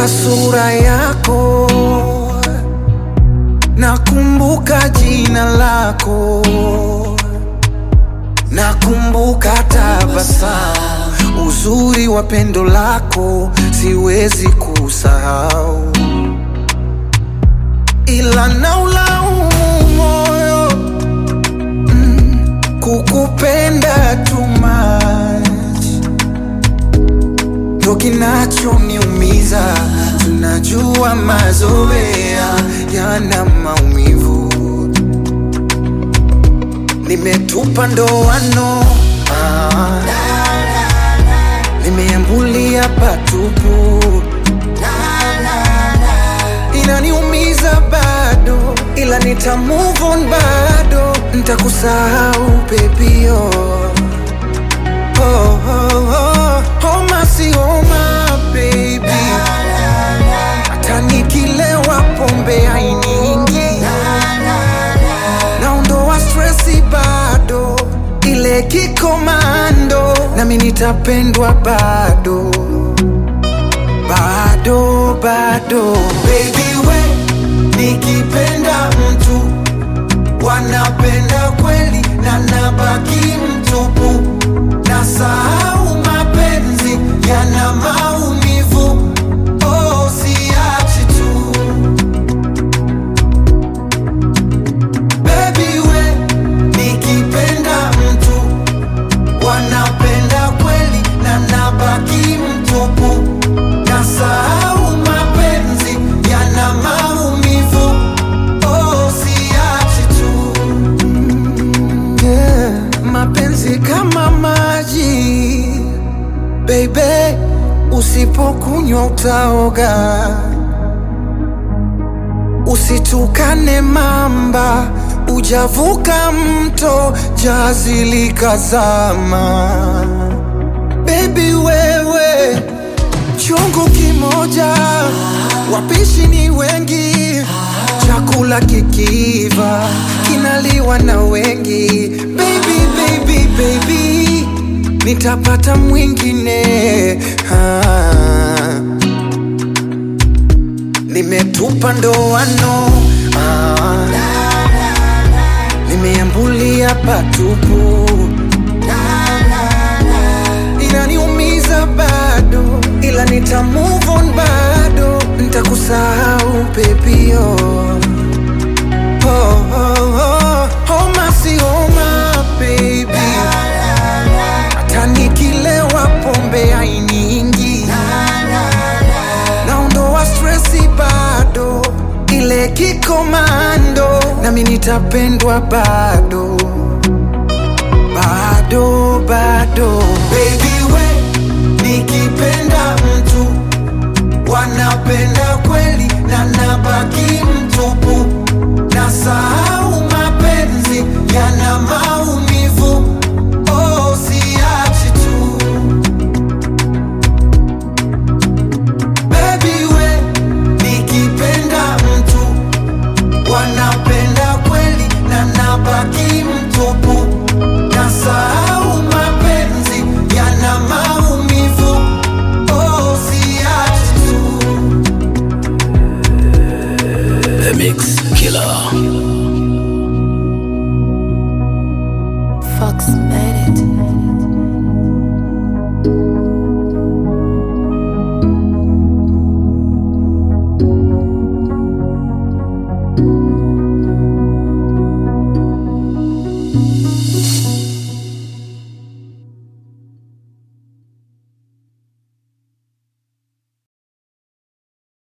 nakumbuka sura yako, nakumbuka jina lako, nakumbuka tabasamu, uzuri wa pendo lako siwezi kusahau, ila naulaumu moyo mm, kukupenda too much ndo kinachoniumiza. Tunajua mazoea yana maumivu, nimetupa ndoano ah, nimeambulia patupu, inaniumiza bado, ila nita move on bado, nitakusahau baby oh. Oh, oh, oh, homa si homa baby, hata nikilewa pombe hainiingi, naondoa stresi bado, ile kikomando, nami nitapendwa bado bado bado, baby we, nikipenda mtu wanapenda kweli na nabaki mtupu, na sahau mapenzi yana maumivu. Oh, siachi tu baby we, nikipenda mtu wanapenda kweli na nabaki mtupu, na sahau mapenzi yana maumivu. Oh, siachi tu yeah. Mapenzi kama maji baby, usipokunywa utaoga. Usitukane mamba, ujavuka mto, jazi likazama. Baby wewe, chungu kimoja, wapishi ni wengi, chakula kikiiva kinaliwa na wengi. Baby, baby, baby, nitapata mwingine ah. Nimetupa ndoano ah. Nimeambulia patupu inaniumiza bado, ila nita move on bado, nitakusahau baby oh. Oh, oh, oh. Homa si homa baby, hata nikilewa pombe hainiingi, naondoa stresi bado, ile kikomando, nami nitapendwa bado